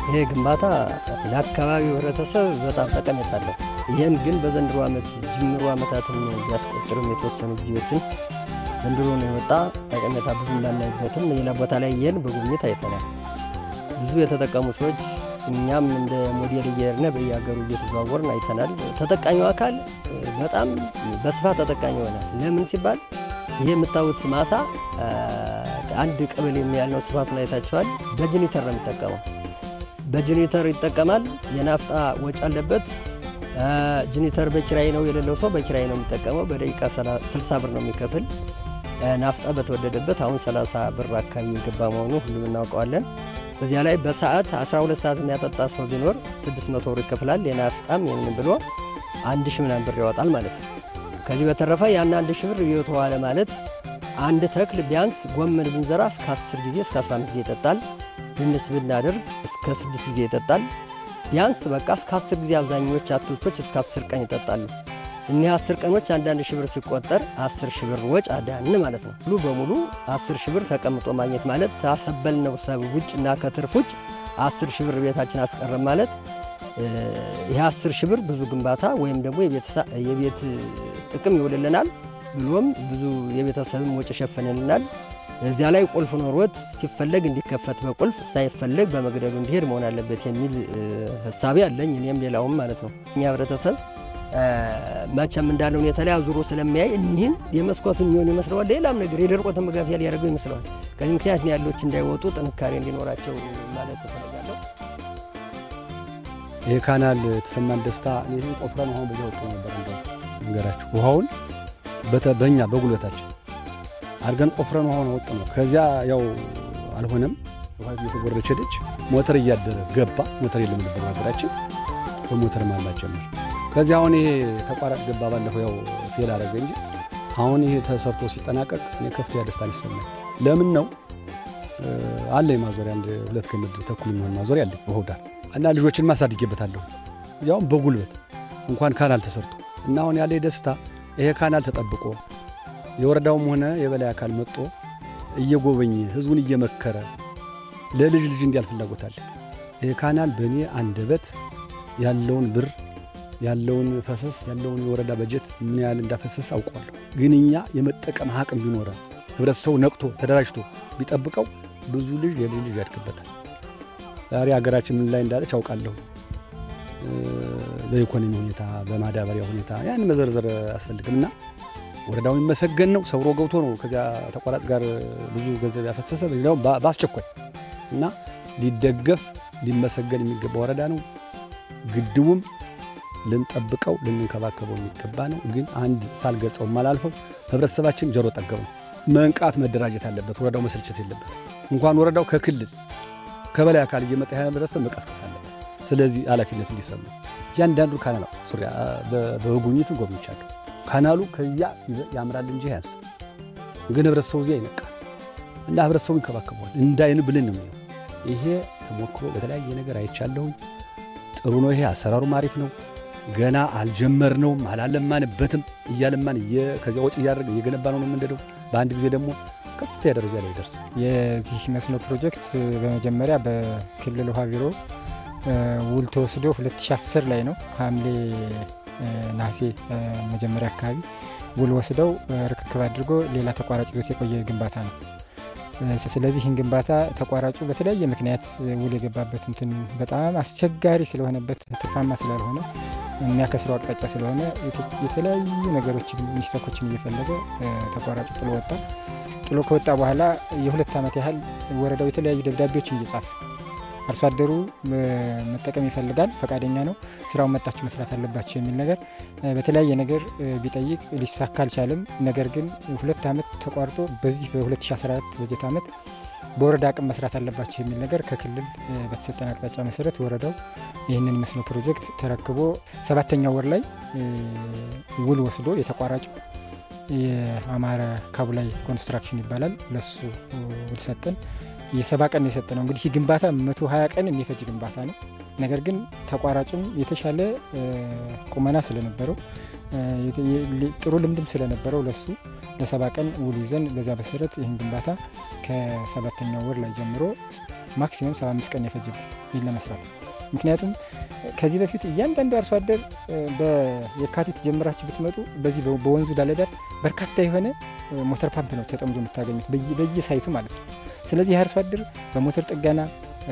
ይሄ ግንባታ ለአካባቢው ህብረተሰብ በጣም ጠቀሜታ አለው። ይህን ግን በዘንድሮ ዓመት ጅምሩ ዓመታትን ቢያስቆጥርም የተወሰኑ ጊዜዎችን ዘንድሮ ነው የወጣ ጠቀሜታ ብዙ እንዳናይበትም ሌላ ቦታ ላይ ይህን በጉብኝት አይተናል። ብዙ የተጠቀሙ ሰዎች እኛም እንደ ሞዴል እየሄድን በየሀገሩ እየተዘዋወርን አይተናል። ተጠቃሚው አካል በጣም በስፋት ተጠቃሚ ይሆናል። ለምን ሲባል ይሄ የምታዩት ማሳ አንድ ቀበሌ የሚያህል ነው። ስፋቱን አይታችኋል። በጀኔተር ነው የሚጠቀመው። በጀኔተር ይጠቀማል። የናፍጣ ወጪ አለበት። ጀኔተር በኪራይ ነው የሌለው ሰው በኪራይ ነው የሚጠቀመው። በደቂቃ 60 ብር ነው የሚከፍል። ናፍጣ በተወደደበት አሁን 30 ብር አካባቢ የገባ መሆኑ ሁሉም እናውቀዋለን። በዚያ ላይ በሰዓት 12 ሰዓት የሚያጠጣ ሰው ቢኖር 600 ብር ይከፍላል። የናፍጣም የምን ብሎ አንድ ሺህ ምናምን ብር ያወጣል ማለት ነው። ከዚህ በተረፈ ያን አንድ ሺህ ብር እየተዋለ ማለት አንድ ተክል ቢያንስ ጎመን ብንዘራ እስከ 10 ጊዜ እስከ 15 ጊዜ ይጠጣል። ድንች ብናደርግ እስከ 6 ጊዜ ይጠጣል። ቢያንስ በቃ እስከ 10 ጊዜ አብዛኞች አትክልቶች እስከ 10 ቀን ይጠጣሉ። እኒህ 10 ቀኖች አንዳንድ ሺህ ብር ሲቆጠር 10 ሺህ ብር ወጭ አዳን ማለት ነው። ሙሉ በሙሉ 10 ሺህ ብር ተቀምጦ ማግኘት ማለት ታሰበልነው ሰብ ውጭ እና ከትርፍ ውጭ 10 ሺህ ብር ቤታችን አስቀረም ማለት ይህ 10 ሺህ ብር ብዙ ግንባታ ወይም ደግሞ የቤት ጥቅም ይውልልናል ብሎም ብዙ የቤተሰብም ወጪ ሸፈንልናል። እዚያ ላይ ቁልፍ ኖሮት ሲፈለግ እንዲከፈት በቁልፍ ሳይፈለግ በመግደሉ እንዲሄድ መሆን አለበት የሚል ህሳቤ አለኝ። እኔም ሌላውም ማለት ነው። እኛ ህብረተሰብ መቼም እንዳለው የተለያዩ ዙሮ ስለሚያይ እኒህን የመስኮት የሚሆን ይመስለዋል። ሌላም ነገር የደርቆትን መጋፊያ ሊያደርገው ይመስለዋል። ከዚህ ምክንያት ያሎች እንዳይወጡ ጥንካሬ እንዲኖራቸው ማለት እፈልጋለሁ። ይህ ካናል የተሰማን ደስታ ይህን ቆፍረን ውሃውን በዚያ ወጡ ነበር እንደ ነገራችሁ ውሃውን በእኛ በጉልበታችን አድርገን ቆፍረን ውሃውን ወጥ ነው። ከዚያ ያው አልሆነም። ውሃ እየተጎረች ሄደች። ሞተር እያደረ ገባ። ሞተር የለም ነበር ሀገራችን፣ በሞተር ማላት ጀመር። ከዚያ አሁን ይሄ ተቋራጭ ገባ። ባለፈው ያው ፌል አደረገ እንጂ አሁን ይሄ ተሰርቶ ሲጠናቀቅ እኔ ከፍተኛ ደስታ ይሰማል። ለምን ነው አለ ማዞሪያ አንድ ሁለት ገመድ ተኩል የሚሆን ማዞሪያ አለ ውሃው ዳር እና ልጆችን ማሳድጌበታለሁ ያውም በጉልበት እንኳን ካናል ተሰርቶ እና አሁን ያለ ደስታ ይሄ ካናል ተጠብቆ የወረዳውም ሆነ የበላይ አካል መጥቶ እየጎበኘ ህዝቡን እየመከረ ለልጅ ልጅ እንዲያል ፍላጎት አለ። ይህ ካናል በእኔ አንደበት ያለውን ብር ያለውን ፈሰስ ያለውን የወረዳ በጀት ምን ያህል እንዳፈሰስ አውቀዋለሁ። ግን እኛ የመጠቀም አቅም ቢኖረ ህብረተሰቡ ነቅቶ ተደራጅቶ ቢጠብቀው ብዙ ልጅ የልጅ ልጅ ያድግበታል። ዛሬ ሀገራችን ምን ላይ እንዳለች አውቃለሁ። በኢኮኖሚ ሁኔታ፣ በማዳበሪያ ሁኔታ ያን መዘርዘር አያስፈልግም እና ወረዳው የሚመሰገን ነው። ሰብሮ ገብቶ ነው ከዚያ ተቋራጭ ጋር ብዙ ገንዘብ ያፈሰሰ ሌላው በአስቸኳይ እና ሊደገፍ ሊመሰገን የሚገባ ወረዳ ነው። ግድቡም ልንጠብቀው ልንንከባከበው የሚገባ ነው። ግን አንድ ሳልገልጸው ማላልፈው ህብረተሰባችን ጆሮ ጠገብ ነው። መንቃት መደራጀት አለበት። ወረዳው መስልቸት የለበት። እንኳን ወረዳው ከክልል ከበላይ አካል እየመጣ ያ ህብረተሰብ መቀስቀስ አለበት። ስለዚህ ኃላፊነት እንዲሰማ እያንዳንዱ ካናል ሱሪያ በጉብኝቱ ጎብኝቻለሁ። ካናሉ ከዚያ ያምራል እንጂ ያንስ ግን ህብረተሰቡ እዚያ ይነቃል እና ህብረተሰቡ ይንከባከበዋል። እንዳይን ብልን ነው ይሄ ተሞክሮ በተለያየ ነገር አይቻለሁኝ። ጥሩ ነው። ይሄ አሰራሩም አሪፍ ነው። ገና አልጀመርነውም፣ አላለማንበትም። እያለማን ከዚያ ወጪ እያደረግን እየገነባ ነው የምንሄደው። በአንድ ጊዜ ደግሞ ከፍተኛ ደረጃ ላይ ይደርስ። የዚህ መስኖ ፕሮጀክት በመጀመሪያ በክልል ውሃ ቢሮ ውል ተወስዶ 2010 ላይ ነው ሐምሌ ነሐሴ መጀመሪያ አካባቢ ውል ወስደው ርክክብ አድርጎ ሌላ ተቋራጭ ይዞት የቆየ ግንባታ ነው። ስለዚህ ይህን ግንባታ ተቋራጩ በተለያየ ምክንያት ውል የገባበት እንትን በጣም አስቸጋሪ ስለሆነበት ትርፋማ ስላልሆነ የሚያከስረው አቅጣጫ ስለሆነ የተለያዩ ነገሮችን ሚስተኮችን እየፈለገ ተቋራጩ ጥሎ ወጣ። ጥሎ ከወጣ በኋላ የሁለት ዓመት ያህል ወረዳው የተለያዩ ደብዳቤዎችን እየጻፈ አርሶ አደሩ መጠቀም ይፈልጋል፣ ፈቃደኛ ነው፣ ስራውን መጣችሁ መስራት አለባቸው የሚል ነገር በተለያየ ነገር ቢጠይቅ ሊሳካ አልቻለም። ነገር ግን ሁለት ዓመት ተቋርጦ በዚህ በ2014 በጀት ዓመት በወረዳ አቅም መስራት አለባቸው የሚል ነገር ከክልል በተሰጠን አቅጣጫ መሰረት ወረዳው ይህንን መስኖ ፕሮጀክት ተረክቦ ሰባተኛው ወር ላይ ውል ወስዶ የተቋራጭ የአማረ ካቡላይ ኮንስትራክሽን ይባላል ለሱ ውል ሰጠን። የሰባ ቀን የሰጠ ነው። እንግዲህ ይህ ግንባታ መቶ ሀያ ቀን የሚፈጅ ግንባታ ነው። ነገር ግን ተቋራጭም የተሻለ ቁመና ስለነበረው ጥሩ ልምድም ስለነበረው ለሱ ለሰባ ቀን ውል ይዘን በዚያ መሰረት ይህን ግንባታ ከሰባተኛው ወር ላይ ጀምሮ ማክሲመም 75 ቀን የፈጅብን ይህን ለመስራት ምክንያቱም ከዚህ በፊት እያንዳንዱ አርሶ አደር በየካቲት ጀምራችሁ ብትመጡ በዚህ በወንዙ ዳለዳር በርካታ የሆነ ሞተር ፓምፕ ነው ተጠምዶ የምታገኙት በየሳይቱ ማለት ነው። ስለዚህ አርሶ አደር በሞተር ጥገና፣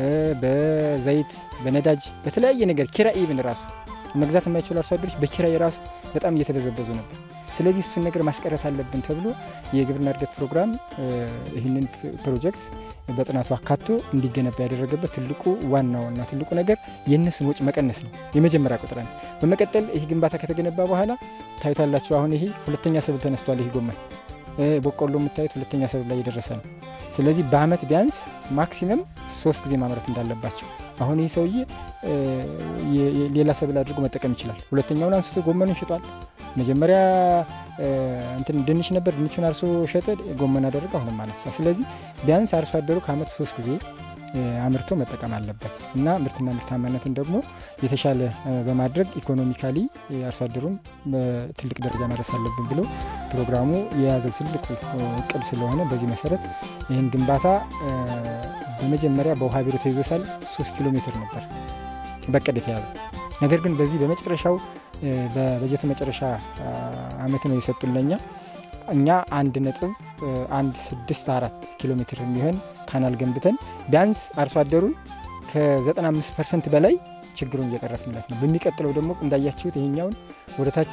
በዘይት፣ በነዳጅ፣ በተለያየ ነገር ኪራይ ኢቭን ራሱ መግዛት የማይችሉ አርሶ አደሮች በኪራይ ራሱ በጣም እየተበዘበዙ ነበር። ስለዚህ እሱን ነገር ማስቀረት አለብን ተብሎ የግብርና እድገት ፕሮግራም ይህንን ፕሮጀክት በጥናቱ አካቶ እንዲገነባ ያደረገበት ትልቁ ዋናውና ትልቁ ነገር የእነሱን ወጪ መቀነስ ነው። የመጀመሪያ ቁጥር ነው። በመቀጠል ይህ ግንባታ ከተገነባ በኋላ ታዩታላችሁ። አሁን ይሄ ሁለተኛ ሰብል ተነስቷል። ይህ ጎመን በቆሎ የምታዩት ሁለተኛ ሰብል ላይ የደረሰ ነው። ስለዚህ በአመት ቢያንስ ማክሲመም ሶስት ጊዜ ማምረት እንዳለባቸው አሁን ይህ ሰውዬ ሌላ ሰብል አድርጎ መጠቀም ይችላል። ሁለተኛውን አንስቶ ጎመኑን ሽጧል። መጀመሪያ እንትን ድንች ነበር፣ ድንቹን አርሶ ሸጠ፣ ጎመን አደረገ፣ አሁንም አነሳ። ስለዚህ ቢያንስ አርሶ አደሩ ከአመት ሶስት ጊዜ አምርቶ መጠቀም አለበት እና ምርትና ምርታማነትን ደግሞ የተሻለ በማድረግ ኢኮኖሚካሊ አርሶ አደሩን በትልቅ ደረጃ ማድረስ አለብን ብሎ ፕሮግራሙ የያዘው ትልቁ እቅድ ስለሆነ በዚህ መሰረት ይህን ግንባታ በመጀመሪያ በውሃ ቢሮ ተይዞ ሳል ሶስት ኪሎ ሜትር ነበር በቅድ የተያዘ ነገር ግን በዚህ በመጨረሻው በበጀቱ መጨረሻ አመት ነው የሰጡን ለኛ እኛ አንድ ነጥብ አንድ ስድስት አራት ኪሎ ሜትር የሚሆን ካናል ገንብተን ቢያንስ አርሶ አደሩን ከ95 ፐርሰንት በላይ ችግሩን እየቀረፍንለት ነው። በሚቀጥለው ደግሞ እንዳያችሁት ይሄኛውን ወደ ታች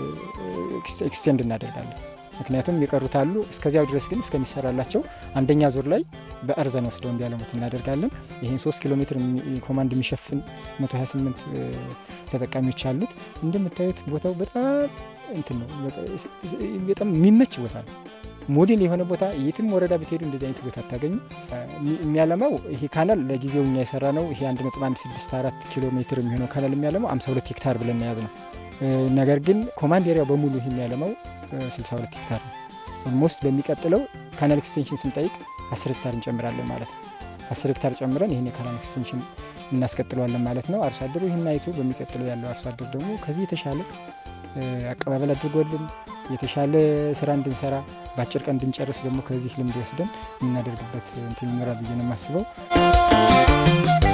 ኤክስቴንድ እናደርጋለን። ምክንያቱም የቀሩት አሉ። እስከዚያው ድረስ ግን እስከሚሰራላቸው አንደኛ ዙር ላይ በእርዘን ወስደው እንዲያለሙት እናደርጋለን። ይህን 3 ኪሎ ሜትር ኮማንድ የሚሸፍን 128 ተጠቃሚዎች አሉት። እንደምታዩት ቦታው በጣም እንትን ነው፣ በጣም የሚመች ቦታ ነው። ሞዴል የሆነ ቦታ የትም ወረዳ ብትሄዱ እንደዚህ አይነት ቦታ አታገኙ። የሚያለማው ይሄ ካናል ለጊዜው እኛ የሰራ ነው። ይሄ 1.164 ኪሎ ሜትር የሚሆነው ካናል የሚያለማው 52 ሄክታር ብለን የያዝ ነው። ነገር ግን ኮማንድ ኤሪያው በሙሉ ይህ የሚያለማው 62 ሄክታር ነው። ኦልሞስት በሚቀጥለው ካናል ኤክስቴንሽን ስንጠይቅ 10 ሄክታር እንጨምራለን ማለት ነው። 10 ሄክታር ጨምረን ይህን የካናል ኤክስቴንሽን እናስቀጥለዋለን ማለት ነው። አርሶ አደሩ ይህን አይቶ በሚቀጥለው ያለው አርሶ አደር ደግሞ ከዚህ የተሻለ አቀባበል አድርጎልን የተሻለ ስራ እንድንሰራ በአጭር ቀን እንድንጨርስ ደግሞ ከዚህ ልምድ ወስደን የምናደርግበት እንትን ይኖራል ብዬ ነው የማስበው።